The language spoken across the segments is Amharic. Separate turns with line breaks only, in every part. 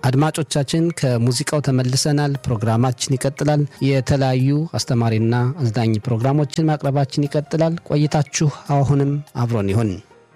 አድማጮቻችን ከሙዚቃው ተመልሰናል። ፕሮግራማችን ይቀጥላል። የተለያዩ አስተማሪና አዝናኝ ፕሮግራሞችን ማቅረባችን ይቀጥላል። ቆይታችሁ አሁንም አብሮን ይሁን።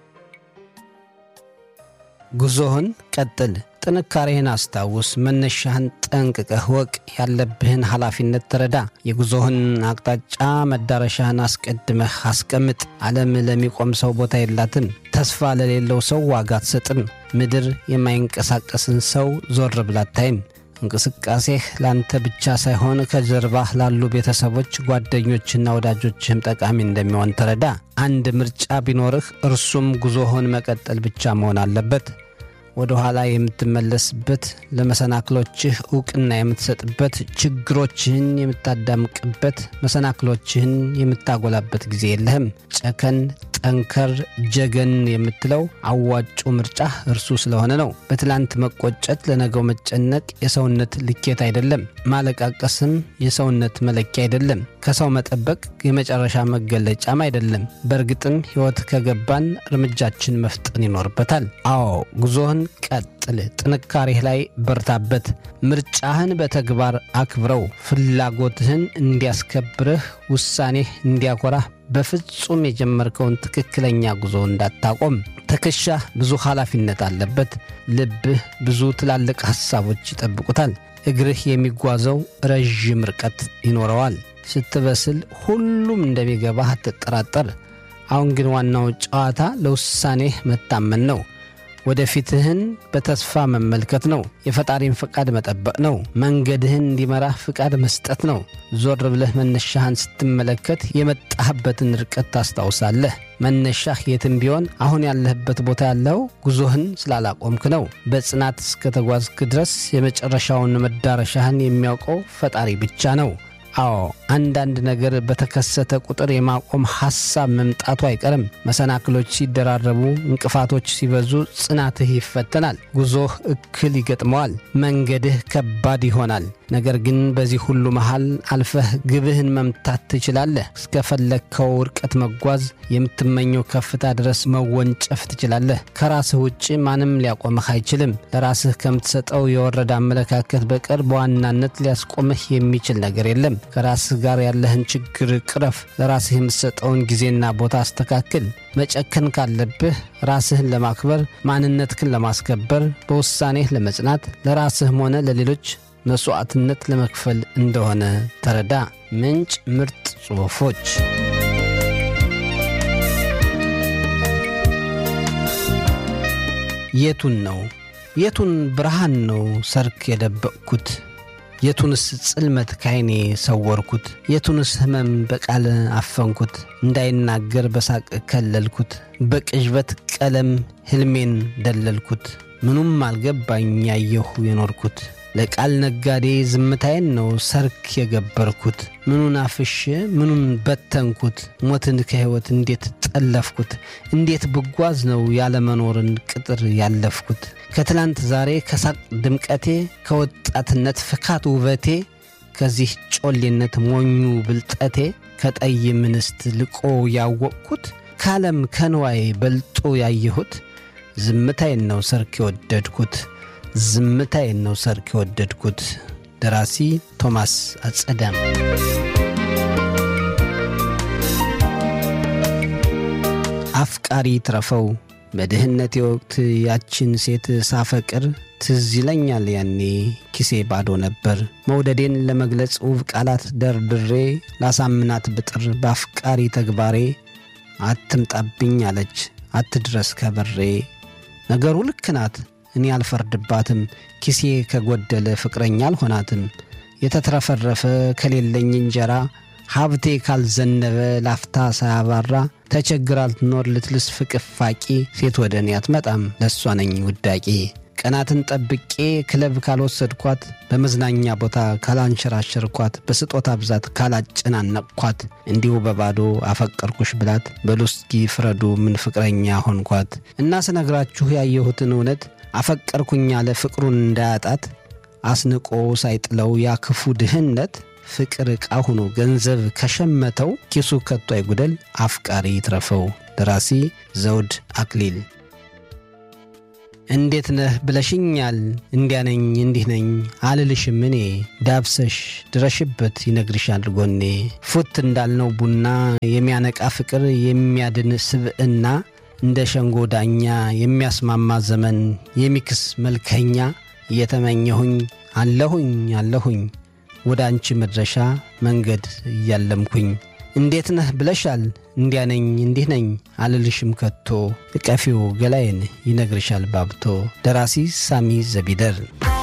ጉዞህን ቀጥል። ጥንካሬህን አስታውስ። መነሻህን ጠንቅቀህ ወቅ። ያለብህን ኃላፊነት ተረዳ። የጉዞህን አቅጣጫ መዳረሻህን አስቀድመህ አስቀምጥ። ዓለም ለሚቆም ሰው ቦታ የላትም። ተስፋ ለሌለው ሰው ዋጋ አትሰጥም። ምድር የማይንቀሳቀስን ሰው ዞር ብላ አታይም። እንቅስቃሴህ ላንተ ብቻ ሳይሆን ከጀርባህ ላሉ ቤተሰቦች፣ ጓደኞችና ወዳጆችህም ጠቃሚ እንደሚሆን ተረዳ። አንድ ምርጫ ቢኖርህ እርሱም ጉዞህን መቀጠል ብቻ መሆን አለበት። ወደ ኋላ የምትመለስበት፣ ለመሰናክሎችህ ዕውቅና የምትሰጥበት፣ ችግሮችህን የምታዳምቅበት፣ መሰናክሎችህን የምታጎላበት ጊዜ የለህም። ጨከን ጠንከር ጀገን የምትለው አዋጩ ምርጫ እርሱ ስለሆነ ነው። በትላንት መቆጨት፣ ለነገው መጨነቅ የሰውነት ልኬት አይደለም። ማለቃቀስም የሰውነት መለኪያ አይደለም። ከሰው መጠበቅ የመጨረሻ መገለጫም አይደለም። በእርግጥም ሕይወት ከገባን እርምጃችን መፍጠን ይኖርበታል። አዎ ጉዞህን ቀጥል። ጥንካሬህ ላይ በርታበት። ምርጫህን በተግባር አክብረው። ፍላጎትህን እንዲያስከብርህ፣ ውሳኔህ እንዲያኮራህ በፍጹም የጀመርከውን ትክክለኛ ጉዞ እንዳታቆም። ትከሻህ ብዙ ኃላፊነት አለበት። ልብህ ብዙ ትላልቅ ሐሳቦች ይጠብቁታል። እግርህ የሚጓዘው ረዥም ርቀት ይኖረዋል። ስትበስል ሁሉም እንደሚገባህ አትጠራጠር። አሁን ግን ዋናው ጨዋታ ለውሳኔህ መታመን ነው። ወደፊትህን በተስፋ መመልከት ነው። የፈጣሪን ፍቃድ መጠበቅ ነው። መንገድህን እንዲመራህ ፍቃድ መስጠት ነው። ዞር ብለህ መነሻህን ስትመለከት የመጣህበትን ርቀት ታስታውሳለህ። መነሻህ የትም ቢሆን አሁን ያለህበት ቦታ ያለው ጉዞህን ስላላቆምክ ነው። በጽናት እስከተጓዝክ ድረስ የመጨረሻውን መዳረሻህን የሚያውቀው ፈጣሪ ብቻ ነው። አዎ አንዳንድ ነገር በተከሰተ ቁጥር የማቆም ሐሳብ መምጣቱ አይቀርም። መሰናክሎች ሲደራረቡ፣ እንቅፋቶች ሲበዙ ጽናትህ ይፈተናል። ጉዞህ እክል ይገጥመዋል። መንገድህ ከባድ ይሆናል። ነገር ግን በዚህ ሁሉ መሃል አልፈህ ግብህን መምታት ትችላለህ። እስከፈለግከው ርቀት መጓዝ፣ የምትመኘው ከፍታ ድረስ መወንጨፍ ትችላለህ። ከራስህ ውጭ ማንም ሊያቆምህ አይችልም። ለራስህ ከምትሰጠው የወረደ አመለካከት በቀር በዋናነት ሊያስቆምህ የሚችል ነገር የለም። ከራስህ ጋር ያለህን ችግር ቅረፍ። ለራስህ የምትሰጠውን ጊዜና ቦታ አስተካክል። መጨከን ካለብህ ራስህን ለማክበር፣ ማንነትህን ለማስከበር፣ በውሳኔህ ለመጽናት፣ ለራስህም ሆነ ለሌሎች መስዋዕትነት ለመክፈል እንደሆነ ተረዳ። ምንጭ ምርጥ ጽሑፎች የቱን ነው የቱን ብርሃን ነው ሰርክ የደበቅኩት? የቱንስ ጽልመት ካይኔ ሰወርኩት? የቱንስ ሕመም በቃል አፈንኩት? እንዳይናገር በሳቅ ከለልኩት፣ በቅዥበት ቀለም ሕልሜን ደለልኩት። ምኑም አልገባኝ ያየሁ የኖርኩት ለቃል ነጋዴ ዝምታዬን ነው ሰርክ የገበርኩት። ምኑን አፍሼ ምኑን በተንኩት? ሞትን ከሕይወት እንዴት ጠለፍኩት? እንዴት ብጓዝ ነው ያለመኖርን ቅጥር ያለፍኩት? ከትላንት ዛሬ ከሳቅ ድምቀቴ፣ ከወጣትነት ፍካት ውበቴ፣ ከዚህ ጮሌነት ሞኙ ብልጠቴ፣ ከጠይም እንስት ልቆ ያወቅኩት፣ ከዓለም ከንዋይ በልጦ ያየሁት ዝምታዬን ነው ሰርክ የወደድኩት ዝምታዬን ነው ሰርክ የወደድኩት። ደራሲ ቶማስ አጸዳም። አፍቃሪ ትረፈው በድህነቴ ወቅት ያችን ሴት ሳፈቅር ትዝ ይለኛል ያኔ ኪሴ ባዶ ነበር። መውደዴን ለመግለጽ ውብ ቃላት ደርድሬ ላሳምናት ብጥር በአፍቃሪ ተግባሬ አትምጣብኝ አለች አትድረስ ከበሬ። ነገሩ ልክ ናት እኔ አልፈርድባትም። ኪሴ ከጎደለ ፍቅረኛ አልሆናትም። የተትረፈረፈ ከሌለኝ እንጀራ ሀብቴ ካልዘነበ ላፍታ ሳያባራ ተቸግራ ልትኖር ልትልስ ፍቅፋቂ ሴት ወደ እኔ አትመጣም ለእሷ ነኝ ውዳቂ። ቀናትን ጠብቄ ክለብ ካልወሰድኳት በመዝናኛ ቦታ ካላንሸራሸርኳት በስጦታ ብዛት ካላጨናነቅኳት እንዲሁ በባዶ አፈቀርኩሽ ብላት በሉስኪ ፍረዱ ምን ፍቅረኛ ሆንኳት እና ስነግራችሁ ያየሁትን እውነት አፈቀርኩኝ ያለ ፍቅሩን እንዳያጣት አስንቆ ሳይጥለው ያ ክፉ ድህነት ፍቅር ዕቃ ሆኖ ገንዘብ ከሸመተው ኪሱ ከቶ አይጉደል አፍቃሪ ይትረፈው። ደራሲ ዘውድ አክሊል እንዴት ነህ ብለሽኛል እንዲያ ነኝ እንዲህ ነኝ አልልሽም እኔ ዳብሰሽ ድረሽበት ይነግርሻል ጎኔ ፉት እንዳልነው ቡና የሚያነቃ ፍቅር የሚያድን ስብዕና እንደ ሸንጎ ዳኛ የሚያስማማ ዘመን የሚክስ መልከኛ እየተመኘሁኝ አለሁኝ አለሁኝ ወደ አንቺ መድረሻ መንገድ እያለምኩኝ እንዴት ነህ ብለሻል እንዲያ ነኝ እንዲህ ነኝ አልልሽም ከቶ እቀፊው ገላዬን ይነግርሻል ባብቶ ደራሲ ሳሚ ዘቢደር